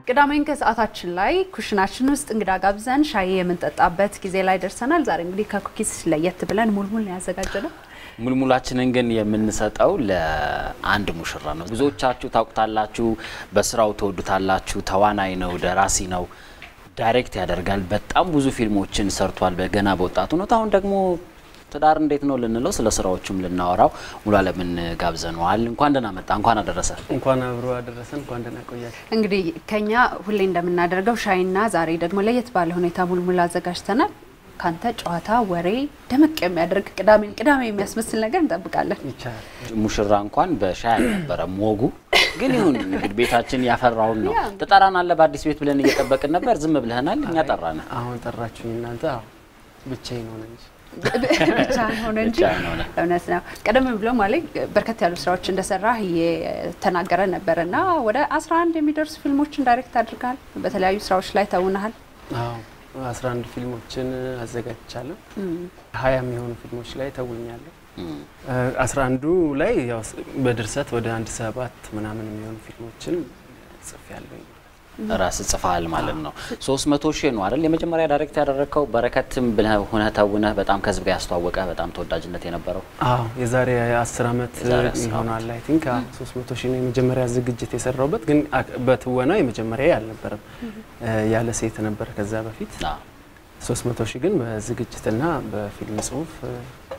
ቅዳሜን ከሰዓታችን ላይ ኩሽናችን ውስጥ እንግዳ ጋብዘን ሻይ የምንጠጣበት ጊዜ ላይ ደርሰናል። ዛሬ እንግዲህ ከኩኪስ ለየት ብለን ሙልሙል ነው ያዘጋጀነው። ሙልሙላችንን ግን የምንሰጠው ለአንድ ሙሽራ ነው። ብዙዎቻችሁ ታውቁታላችሁ፣ በስራው ትወዱታላችሁ። ተዋናይ ነው፣ ደራሲ ነው፣ ዳይሬክት ያደርጋል። በጣም ብዙ ፊልሞችን ሰርቷል በገና በወጣቱ ነው። አሁን ደግሞ ትዳር እንዴት ነው ልንለው፣ ስለ ስራዎቹም ልናወራው ሙሉ አለምን ጋብዘነዋል። እንኳን ደህና መጣ፣ እንኳን አደረሰ። እንኳን አብሮ አደረሰን። እንኳን ደህና ቆያችሁ። እንግዲህ ከኛ ሁሌ እንደምናደርገው ሻይና ዛሬ ደግሞ ለየት ባለ ሁኔታ ሙልሙል አዘጋጅተናል። ካንተ ጨዋታ፣ ወሬ ደመቅ የሚያደርግ ቅዳሜን ቅዳሜ የሚያስመስል ነገር እንጠብቃለን። ይቻላል። ሙሽራ እንኳን በሻይ አልነበረም ወጉ፣ ግን ይሁን እንግዲህ ቤታችን ያፈራውን ነው። ትጠራናለህ በአዲስ ቤት ብለን እየጠበቅን ነበር። ዝም ብለህናል፣ እኛ ጠራን። አሁን ጠራችሁኝ እናንተ። አዎ ብቻዬን ሆነ እንጂ ብቻ ሆነ እንጂ ብቻህን ሆነ። እውነት ነው። ቀደም ብሎ ማለት በርከት ያሉ ስራዎች እንደሰራህ እየተናገረ ነበር እና ወደ 11 የሚደርሱ ፊልሞችን ዳይሬክት አድርገሃል። በተለያዩ ስራዎች ላይ ተውነሃል። አዎ 11 ፊልሞችን አዘጋጅቻለሁ። ሀያ የሚሆኑ ፊልሞች ላይ ተውኛለሁ። አስራ አንዱ ላይ ያው በድርሰት ወደ አንድ ሰባት ምናምን የሚሆኑ ፊልሞችን ጽፌያለሁ። ራስ ጽፈሃል ማለት ነው። 300 ሺህ ነው አይደል? የመጀመሪያ ዳይሬክት ያደረግከው በረከትም ብለህ ሆነህ ተውነህ በጣም ከህዝብ ጋር ያስተዋወቀ በጣም ተወዳጅነት የነበረው አዎ የዛሬ አስር ዓመት የዛሬ አስር ይሆናል አይ ቲንክ ሶስት መቶ ሺህ ነው የመጀመሪያ ዝግጅት የሰራውበት ግን አክ- በትወና የመጀመሪያ አልነበረም ያለ ሴት ነበር ከዛ በፊት አዎ። ሶስት መቶ ሺህ ግን በዝግጅትና በፊልም ጽሁፍ እ፣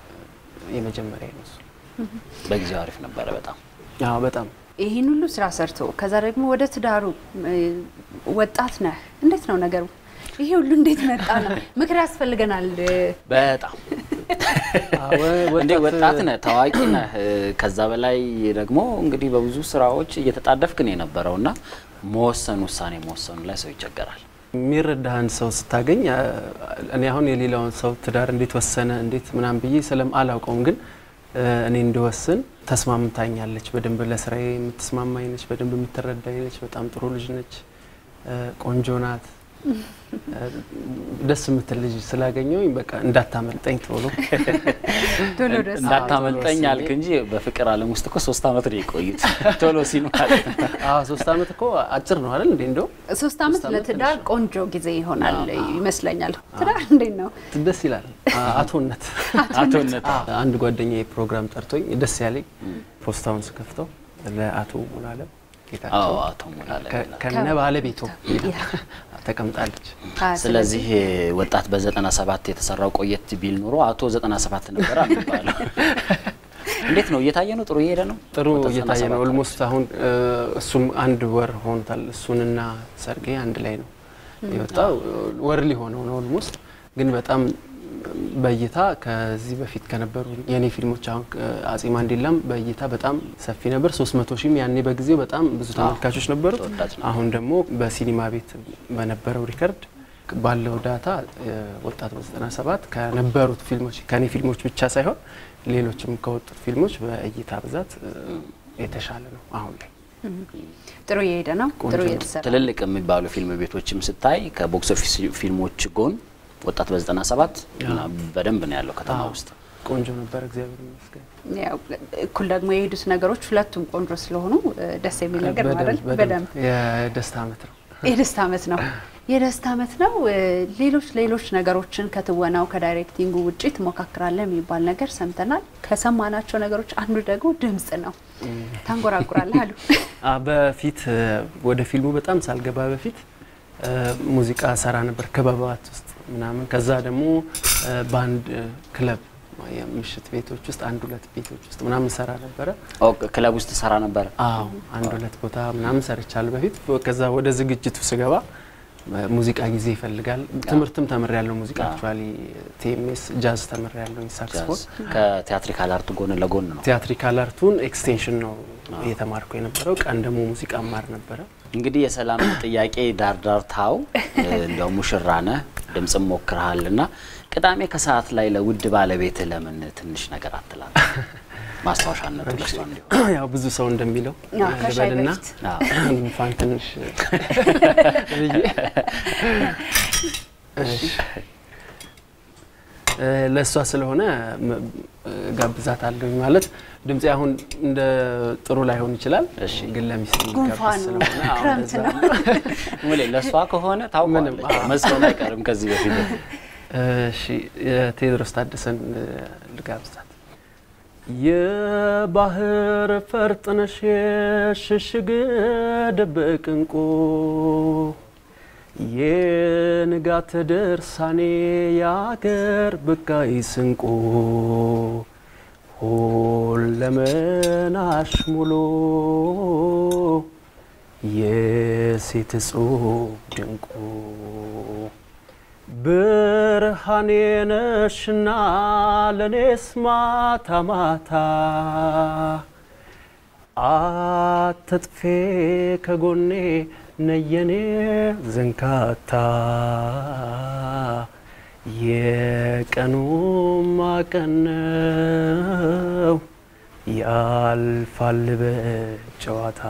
የመጀመሪያ ነው እሱ። በጊዜው አሪፍ ነበረ በጣም አዎ በጣም ይህን ሁሉ ስራ ሰርቶ ከዛ ደግሞ ወደ ትዳሩ እ፣ ወጣት ነህ። እንዴት ነው ነገሩ? ይሄ ሁሉ እንዴት መጣ ነው? ምክር ያስፈልገናል። በጣም አዎ፣ ወ- እንዴ ወጣት ነህ፣ ታዋቂ ነህ። ከዛ በላይ ደግሞ እንግዲህ በብዙ ስራዎች እየተጣደፍክ ነው የነበረው እና መወሰን ውሳኔ መወሰኑ ላይ ሰው ይቸገራል። የሚረዳህን ሰው ስታገኝ አ፣ እኔ አሁን የሌላውን ሰው ትዳር እንዴት ወሰነ እንዴት ምናምን ብዬ ስለም አላውቀውም፣ ግን እ፣ እኔ እንድወስን ተስማምታኛለች። በደንብ ለስራዬ የምትስማማኝ ነች፣ በደንብ የምትረዳኝ ነች። በጣም ጥሩ ልጅ ነች፣ እ፣ ቆንጆ ናት፣ እ፣ ደስ የምትል ልጅ ስላገኘሁኝ በቃ እንዳታመልጠኝ ቶሎ ቶሎ ደስ እንዳታመልጠኝ ቶሎ አልክ እንጂ በፍቅር ዓለም ውስጥ እኮ ሶስት ዓመት ነው የቆዩት ቶሎ ሲኑ ማለት ነው። አዎ ሶስት ዓመት እኮ አጭር ነው አይደል እንዴ? እንደው ሶስት ዓመት ሶስት ዓመት ለትዳር ቆንጆ ጊዜ ይሆናል ይመስለኛል። ትዳር እንዴት ነው? ደስ ይላል። አ- አቶነት አቶነት አዎ፣ አንድ ጓደኛዬ ፕሮግራም ጠርቶኝ ደስ ያለኝ ፖስታውን ስከፍተው ለአቶ ሙሉአለም ጌታቸው አዎ አቶ ሙላለ ከ- ከነ ባለቤቱ ተቀምጣለች። ስለዚህ ወጣት በ97 የተሰራው ቆየት ቢል ኖሮ አቶ 97 ነበር የሚባለው። እንዴት ነው እየታየ ነው? ጥሩ እየሄደ ነው? ጥሩ ወጣት እየታየ ነው። 97 ኦልሞስት አሁን እ፣ እሱም አንድ ወር ሆኖታል። እሱንና ሰርጌ አንድ ላይ ነው የወጣው። ወር ሊሆነው ነው ኦልሞስት። ግን በጣም በእይታ ከዚህ በፊት ከነበሩ የእኔ ፊልሞች አሁን እ፣ አጼ ማንዴላም በእይታ በጣም ሰፊ ነበር። 300 ሺህም ያኔ በጊዜው በጣም ብዙ ተመልካቾች ነበሩት። ተወዳጅ ነው። አሁን ደግሞ በሲኒማ ቤት በነበረው ሪከርድ ባለው ዳታ እ፣ ወጣት በ97 ከነበሩት ፊልሞች ከኔ ፊልሞች ብቻ ሳይሆን ሌሎችም ከወጡት ፊልሞች በእይታ ብዛት እ፣ የተሻለ ነው አሁን ላይ። ጥሩ እየሄደ ነው። ጥሩ እየተሰራ ትልልቅ የሚባሉ ፊልም ቤቶችም ስታይ ከቦክስ ኦፊስ ፊልሞች ጎን ወጣት በ97 እና በደንብ ነው ያለው ከተማ ውስጥ። ቆንጆ ነበር፣ እግዚአብሔር ይመስገን። ያው እኩል ደግሞ የሄዱት ነገሮች ሁለቱም ቆንጆ ስለሆኑ እ፣ ደስ የሚል ነገር ነው አይደል? በደንብ በደንብ የደስታ ዓመት ነው። የደስታ ዓመት ነው። የደስታ ዓመት ነው። እ፣ ሌሎች ሌሎች ነገሮችን ከትወናው ከዳይሬክቲንጉ ውጪ ትሞካክራለህ የሚባል ነገር ሰምተናል። ከሰማናቸው ነገሮች አንዱ ደግሞ ድምጽ ነው። ታንጎራጉራለህ አሉ። አ በፊት እ፣ ወደ ፊልሙ በጣም ሳልገባ በፊት እ፣ ሙዚቃ ሰራ ነበር ክበባት ውስጥ ምናምን። ከዛ ደግሞ እ፣ በአንድ እ፣ ክለብ የምሽት ቤቶች ውስጥ አንድ ሁለት ቤቶች ውስጥ ምናምን ሰራ ነበረ። ኦ፣ ክለብ ውስጥ ሰራ ነበር። አዎ አንድ ሁለት ቦታ ምናምን ሰርቻለሁ በፊት። ከዛ ወደ ዝግጅቱ ስገባ እ፣ ሙዚቃ ጊዜ ይፈልጋል። ትምህርትም ተምር ያለው ሙዚቃ አክቹዋሊ ቲኤምኤስ ጃዝ ተምር ያለው ሳክስፎን ከቲያትሪካል አርት ጎን ለጎን ነው። ቲያትሪካል አርቱን ኤክስቴንሽን ነው እየተማርኩ የነበረው። ቀን ደግሞ ሙዚቃ ማር ነበረ። እንግዲህ የሰላም ጥያቄ ዳርዳር ታው እንደው ሙሽራ ነህ ድምፅም ሞክረሃል እና ቅዳሜ ከሰዓት ላይ ለውድ ባለቤት ለምን ትንሽ ነገር አትላል? ማስታወሻነቱ ለሷ እንዲሆን ያው ብዙ ሰው እንደሚለው አዎ፣ ከሻይ ልበልና በፊት አዎ። ጉንፋን ትንሽ ብዬ እሺ ለእሷ ስለሆነ ጋብዛት አለኝ ማለት ድምፄ አሁን እንደ ጥሩ ላይሆን ይችላል፣ እሺ። ግን ለሚስት ጉንፋኑ ስለሆነ አዎ፣ ክረምት እንደዛ ነው። ሙሌ ለእሷ ከሆነ ምንም፣ ታውቀዋለች አዎ። መስሎን አይቀርም ከዚህ በፊት እሺ የቴዎድሮስ ታደሰን ልጋብዛት። የባህር ፈርጥነሽ የሽሽግ ድብቅ እንቁ የንጋት ድርሳኔ የአገር ብቃይ ስንቁ ሁለመናሽ ሙሉ የሴት እጹብ ድንቁ ብርሃኔ ነሽና ለኔስ ማታ ማታ አትጥፌ ከጎኔ ነየኔ ዘንካታ የቀኑ ማቀነው ያልፋል በጨዋታ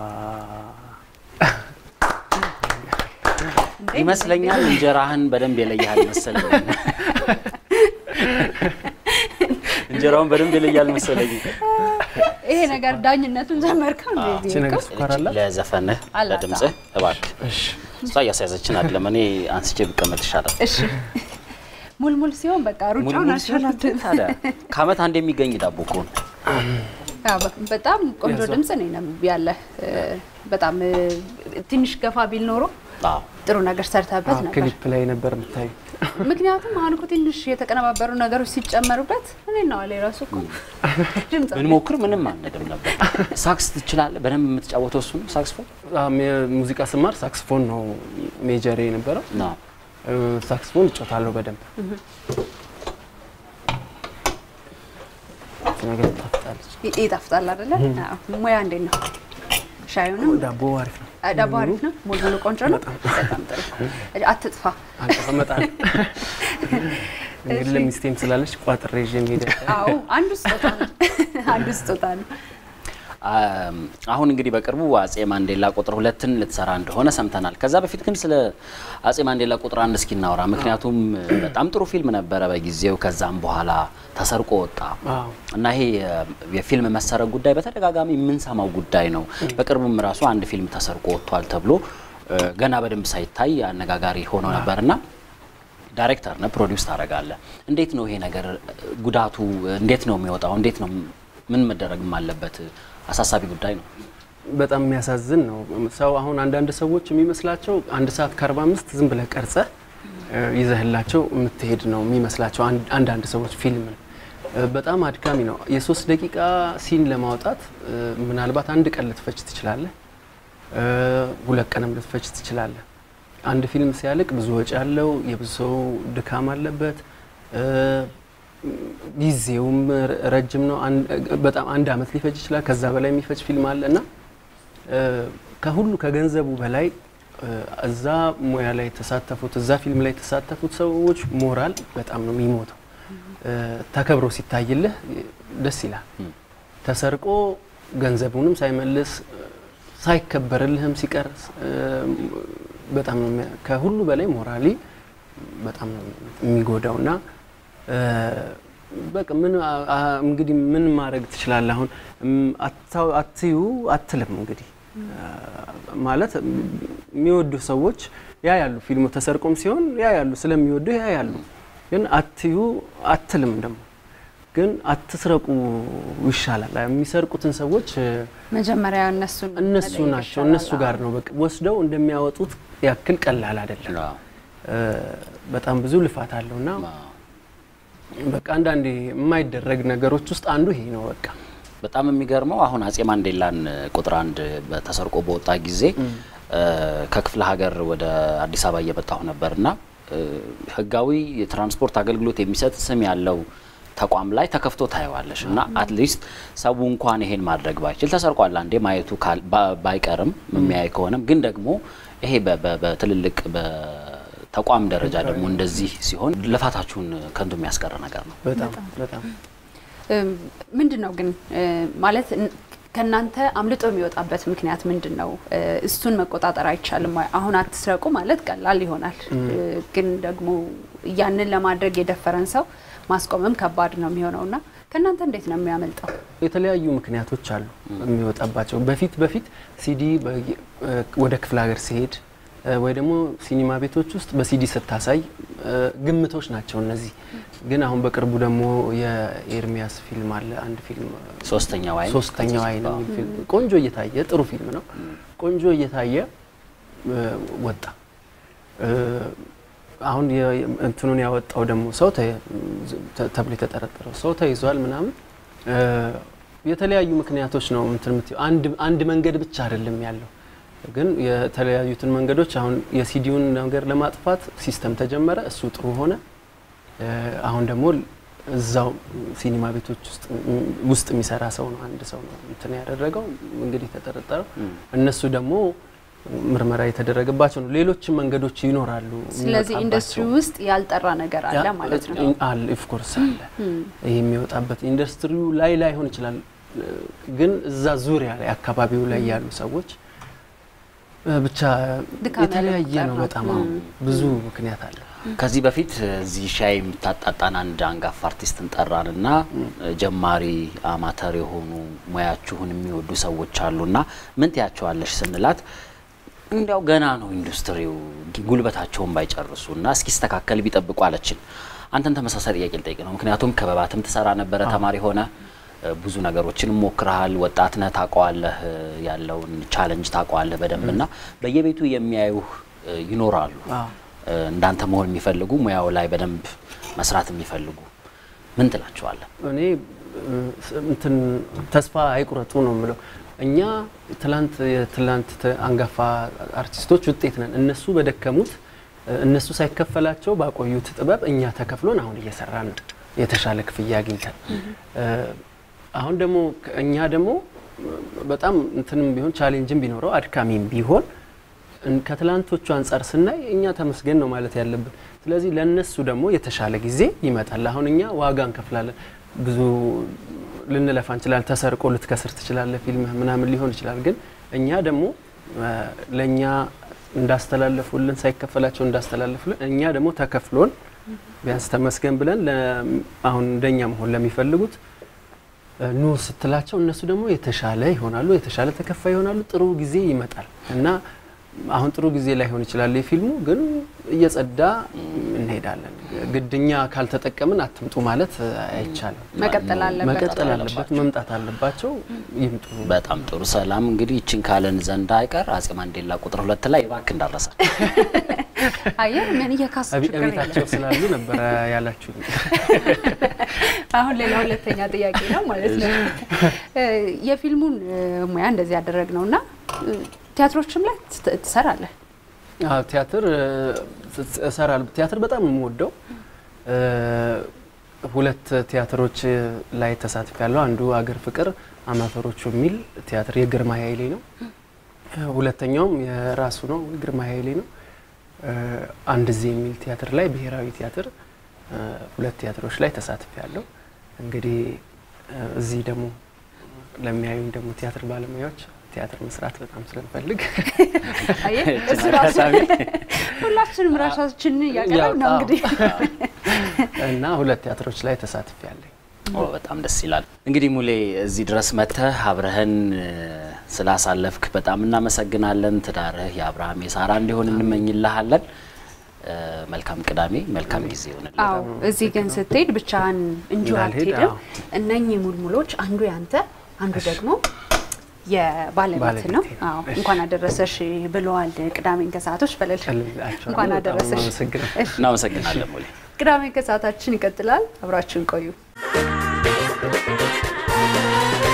ይመስለኛል እንጀራህን በደንብ የለያል መሰለኝ። እንጀራውን በደንብ የለያል መሰለኝ። ይሄ ነገር ዳኝነቱን ጀመርከው እንዴ? እቺ ነገር ስኳር አላት? ለዘፈንህ አላት፣ ለድምፅህ እባክህ። እሺ እሷ እያስያዘችን አይደለም። እኔ አንስቼ ብቀመጥ ይሻላል። እሺ ሙልሙል ሲሆን በቃ ሩጫውን ሙልሙል ሲሆን አልቻልኩትም። ታዲያ ከአመት አንድ የሚገኝ ዳቦ እኮ ነው። አዎ፣ በ- በጣም ቆንጆ ያዘው። ድምጽ ነው ነብ ያለ በጣም እ፣ ትንሽ ገፋ ቢል ኖሮ አዎ ጥሩ ነገር ሰርተበት ነበር። ክሊፕ ላይ ነበር የምታዩ። ምክንያቱም አሁን እኮ ትንሽ የተቀነባበሩ ነገሮች ሲጨመሩበት እኔ ነው አለ ራሱ እኮ ድምጽ ምን ሞክር ምንም አንድም ነበር። ሳክስ ትችላለህ? በደንብ የምትጫወተው እሱ ነው ሳክስፎን ሙዚቃ ስማር ሳክስፎን ነው ሜጀሬ የነበረው። ነው። እ፣ ሳክስፎን እጮታለሁ በደንብ እቺ ነገር ታፍጣለች። ይ- ይጣፍጣል አይደለ? አዎ። ሙያ እንዴት ነው? ሻዩንም ዳቦ አሪፍ ነው። አ፣ ዳቦ አሪፍ ነው። ሙልሙሉ ቆንጆ ነው። በጣም ጥሩ። አትጥፋ። አቀመጣለሁ እንግዲህ ለሚስቴም ስላለች ቋጥሬ ይዤ መሄድ አዎ አንዱ ስጦታ ነው። አንዱ ስጦታ ነው። አም፣ አሁን እንግዲህ በቅርቡ አጼ ማንዴላ ቁጥር ሁለትን ልትሰራ እንደሆነ ሰምተናል። ከዛ በፊት ግን ስለ አጼ ማንዴላ ቁጥር አንድ እስኪ እናውራ። ምክንያቱም በጣም ጥሩ ፊልም ነበረ በጊዜው። ከዛም በኋላ ተሰርቆ ወጣ አዎ። እና ይሄ የ- የፊልም መሰረቅ ጉዳይ በተደጋጋሚ የምንሰማው ጉዳይ ነው። በቅርቡም ራሱ አንድ ፊልም ተሰርቆ ወጥቷል ተብሎ እ፣ ገና በደንብ ሳይታይ አነጋጋሪ ሆኖ ነበርና ዳይሬክተር ነህ፣ ፕሮዲውስ ታደርጋለህ። እንዴት ነው ይሄ ነገር ጉዳቱ እንዴት ነው የሚወጣው? እንዴት ነው ምን መደረግም አለበት? አሳሳቢ ጉዳይ ነው። በጣም የሚያሳዝን ነው። ሰው አሁን አንዳንድ ሰዎች የሚመስላቸው አንድ ሰዓት ከአርባ አምስት ዝም ብለህ ቀርጸህ እ፣ ይዘህላቸው የምትሄድ ነው የሚመስላቸው አንድ- አንዳንድ ሰዎች ፊልምን እ፣ በጣም አድካሚ ነው። የሶስት ደቂቃ ሲን ለማውጣት እ፣ ምናልባት አንድ ቀን ልትፈጅ ትችላለህ፣ እ፣ ሁለት ቀንም ልትፈጅ ትችላለህ። አንድ ፊልም ሲያልቅ ብዙ ወጪ አለው፣ የብዙ ሰው ድካም አለበት። እ፣ ጊዜውም ረ- ረጅም ነው። አን- በጣም አንድ አመት ሊፈጅ ይችላል። ከዛ በላይ የሚፈጅ ፊልም አለ እና እ፣ ከሁሉ ከገንዘቡ በላይ እ፣ እዛ ሙያ ላይ የተሳተፉት እዛ ፊልም ላይ የተሳተፉት ሰዎች ሞራል በጣም ነው የሚሞተው። እ፣ ተከብሮ ሲታይልህ ደስ ይላል። ተሰርቆ ገንዘቡንም ሳይመልስ እ፣ ሳይከበርልህም ሲቀር እ፣ በጣም ነው የሚያ- ከሁሉ በላይ ሞራሊ በጣም ነው የሚጎዳው እና እ፣ በቃ ምን አ- አ- እንግዲህ ምን ማድረግ ትችላለህ? አሁን እም፣ አታው- አትዩ አትልም እንግዲህ አ፣ ማለት እም፣ የሚወዱ ሰዎች ያ ያሉ ፊልሙ ተሰርቆም ሲሆን ያ ያሉ ስለሚወዱ ያ ያሉ ግን አትዩ አትልም ደግሞ ግን አትስረቁ ይሻላል። የሚሰርቁትን ሰዎች እ፣ መጀመሪያ እነሱን እነሱ መጠየቅ ናቸው ይሻላል። እነሱ ጋር ነው በቃ ወስደው እንደሚያወጡት ያክል ቀላል አይደለም። አዎ። እ፣ በጣም ብዙ ልፋት አለው እና አዎ። በቃ አንዳንዴ የማይደረግ ነገሮች ውስጥ አንዱ ይሄ ነው። በቃ በጣም የሚገርመው አሁን አጼ ማንዴላን ቁጥር አንድ ተሰርቆ በወጣ ጊዜ እ፣ ከክፍለ ሀገር ወደ አዲስ አበባ እየመጣሁ ነበርና እ፣ ህጋዊ የትራንስፖርት አገልግሎት የሚሰጥ ስም ያለው ተቋም ላይ ተከፍቶ ታየዋለሽ እና አትሊስት ሰው እንኳን ይሄን ማድረግ ባይችል ተሰርቋል አንዴ ማየቱ ካል- ባ- ባይቀርም የሚያይ ከሆነም ግን ደግሞ ይሄ በ- በ- በትልልቅ በተቋም ደረጃ ደግሞ እንደዚህ ሲሆን ልፋታችሁን ከንቱ የሚያስቀር ነገር ነው። በጣም በጣም ምንድን ነው ግን እ፣ ማለት ን- ከእናንተ አምልጦ የሚወጣበት ምክንያት ምንድን ነው? እ፣ እሱን መቆጣጠር አይቻልም ወይ? አሁን አትስረቁ ማለት ቀላል ይሆናል፣ እ፣ ግን ደግሞ ያንን ለማድረግ የደፈረን ሰው ማስቆምም ከባድ ነው የሚሆነው እና ከእናንተ እንዴት ነው የሚያመልጠው? የተለያዩ ምክንያቶች አሉ የሚወጣባቸው። በፊት በፊት ሲዲ በየ- ወደ ክፍለ ሀገር ሲሄድ እ፣ ወይ ደግሞ ሲኒማ ቤቶች ውስጥ በሲዲ ስታሳይ እ፣ ግምቶች ናቸው እነዚህ። ግን አሁን በቅርቡ ደግሞ የኤርሚያስ ፊልም አለ አንድ ፊልም ሶስተኛው አይን ሶስተኛው አይን የሚል ፊልም ቆንጆ እየታየ ጥሩ ፊልም ነው። ቆንጆ እየታየ እ፣ ወጣ። እ፣ አሁን የ- የ- እንትኑን ያወጣው ደግሞ ሰው ተ- ተ- ተብሎ የተጠረጠረው ሰው ተይዟል ምናምን እ፣ የተለያዩ ምክንያቶች ነው እንትን የምትይው። አንድ አንድ መንገድ ብቻ አይደለም ያለው ግን የተለያዩትን መንገዶች አሁን የሲዲውን ነገር ለማጥፋት ሲስተም ተጀመረ። እሱ ጥሩ ሆነ። እ፣ አሁን ደግሞ እዛው ሲኒማ ቤቶች ውስጥ ውስጥ የሚሰራ ሰው ነው አንድ ሰው ነው እንትን ያደረገው እንግዲህ የተጠረጠረው። እነሱ ደግሞ ምርመራ የተደረገባቸው ነው። ሌሎችም መንገዶች ይኖራሉ። ስለዚህ የሚወጣባቸው። ኢንዱስትሪ ውስጥ ያልጠራ ነገር አለ ያ- ማለት ነው። አለ ኦፍ ኮርስ አለ። ይህ የሚወጣበት ኢንዱስትሪው ላይ ላይሆን ይችላል፣ ግን እዛ ዙሪያ ላይ አካባቢው ላይ ያሉ ሰዎች እ፣ ብቻ ድካም የተለያየ ያለው ነው። ቁጥር በጣም ነው። አሁን ብዙ ምክንያት አለ። ከዚህ በፊት እዚህ ሻይ የምታጣጣን አንድ አንጋፋ አርቲስትን ጠራን እና ጀማሪ አማተር የሆኑ ሙያችሁን የሚወዱ ሰዎች አሉና ምን ትያቸዋለሽ ስንላት እንዲያው ገና ነው ኢንዱስትሪው ጉልበታቸውን ባይጨርሱ እና እስኪስተካከል ቢጠብቁ አለችን። አንተን ተመሳሳይ ጥያቄ ልጠይቅ ነው። ምክንያቱም ክበባትም ትሰራ ነበረ ተማሪ ሆነ ብዙ ነገሮችን ሞክረሃል። ወጣት ነህ፣ ታውቀዋለህ፣ ያለውን ቻለንጅ ታውቀዋለህ በደንብ እና በየቤቱ የሚያዩህ ይኖራሉ አዎ። እንዳንተ መሆን የሚፈልጉ ሙያው ላይ በደንብ መስራት የሚፈልጉ ምን ትላቸዋለህ? እኔ እ፣ እንትን ተስፋ አይቁረጡ ነው የምለው። እኛ ትላንት የትላንት ተ- አንጋፋ አርቲስቶች ውጤት ነን። እነሱ በደከሙት እ፣ እነሱ ሳይከፈላቸው ባቆዩት ጥበብ እኛ ተከፍሎን አሁን እየሰራን ነው፣ የተሻለ ክፍያ አግኝተን እ፣ አሁን ደግሞ ከ- እኛ ደግሞ በጣም እንትንም ቢሆን ቻሌንጅም ቢኖረው አድካሚም ቢሆን እን- ከትላንቶቹ አንጻር ስናይ እኛ ተመስገን ነው ማለት ያለብን። ስለዚህ ለነሱ ደግሞ የተሻለ ጊዜ ይመጣል። አሁን እኛ ዋጋ እንከፍላለን። ብዙ ልንለፋ እንችላለን። ተሰርቆ ልትከስር ትችላለህ፣ ፊልምህ ምናምን ሊሆን ይችላል። ግን እኛ ደግሞ እ፣ ለእኛ እንዳስተላለፉልን ሳይከፈላቸው እንዳስተላለፉልን እኛ ደግሞ ተከፍሎን ቢያንስ ተመስገን ብለን ለ- አሁን እንደኛ መሆን ለሚፈልጉት እ፣ ኑ ስትላቸው እነሱ ደግሞ የተሻለ ይሆናሉ፣ የተሻለ ተከፋይ ይሆናሉ። ጥሩ ጊዜ ይመጣል እና አሁን ጥሩ ጊዜ ላይሆን ይችላል የፊልሙ ግን እየጸዳ እንሄዳለን። ግድኛ ካልተጠቀምን አትምጡ ማለት አይቻልም። መቀጠል አለበት። መቀጠል አለበት፣ መምጣት አለባቸው፣ ይምጡ። በጣም ጥሩ ሰላም። እንግዲህ ይችን ካለን ዘንድ አይቀር አጼ ማንዴላ ቁጥር ሁለት ላይ እባክህ እንዳረሳ አየር ምን እየካሱ አቤ- ችግር የለም። ቤታቸው ስላሉ ነበረ ያላችሁ። አሁን ሌላ ሁለተኛ ጥያቄ ነው ማለት ነው። እ፣ የፊልሙን እ፣ ሙያ እንደዚህ ያደረግ ነው እና እ፣ ቲያትሮችም ላይ ትስ- ትሰራለህ። አዎ ቲያትር እ፣ እሰራለሁ። ቲያትር በጣም ነው የምወደው። እ፣ ሁለት ቲያትሮች ላይ ተሳትፍ ያለው አንዱ አገር ፍቅር አማተሮቹ የሚል ቲያትር የግርማ ኃይሌ ነው። እ፣ ሁለተኛውም የራሱ ነው ግርማ ኃይሌ ነው። እ፣ አንድ ዜ የሚል ቲያትር ላይ ብሔራዊ ቲያትር እ፣ ሁለት ቲያትሮች ላይ ተሳትፍ ያለው እንግዲህ እ፣ እዚህ ደግሞ ለሚያዩኝ ደግሞ ቲያትር ባለሙያዎች ቲያትር መስራት በጣም ስለምፈልግ አየህ እሱ ራሱ ሁላችንም ራሳችንን እያቀረብ ነው ያው፣ እንግዲህ እና ሁለት ቲያትሮች ላይ ተሳትፍ ያለኝ ኦ በጣም ደስ ይላል። እንግዲህ ሙሌ እዚህ ድረስ መጥተህ አብረህን እ፣ ስላሳለፍክ በጣም እናመሰግናለን። ትዳርህ የአብርሃም የሳራ እንዲሆን እንመኝልሃለን። እ፣ መልካም ቅዳሜ፣ መልካም ጊዜ ይሆንልን። አዎ እዚህ ግን ስትሄድ ብቻህን እንጂ እንዳልሄድ፣ አትሄድም። አዎ። እነኚህ ሙልሙሎች አንዱ ያንተ አንዱ ደግሞ የባለቤት ባለቤቴ ነው። ነው። አዎ እሺ። እንኳን አደረሰሽ ብለዋል። ቅዳሜን ከሰዓቶች በለል እልላቸዋለሁ። እንኳን በጣም አደረሰሽ። አመሰግናለሁ። እሺ፣ እናመሰግናለን ሙሌ። ቅዳሜን ከሰዓታችን ይቀጥላል። አብራችን ቆዩ።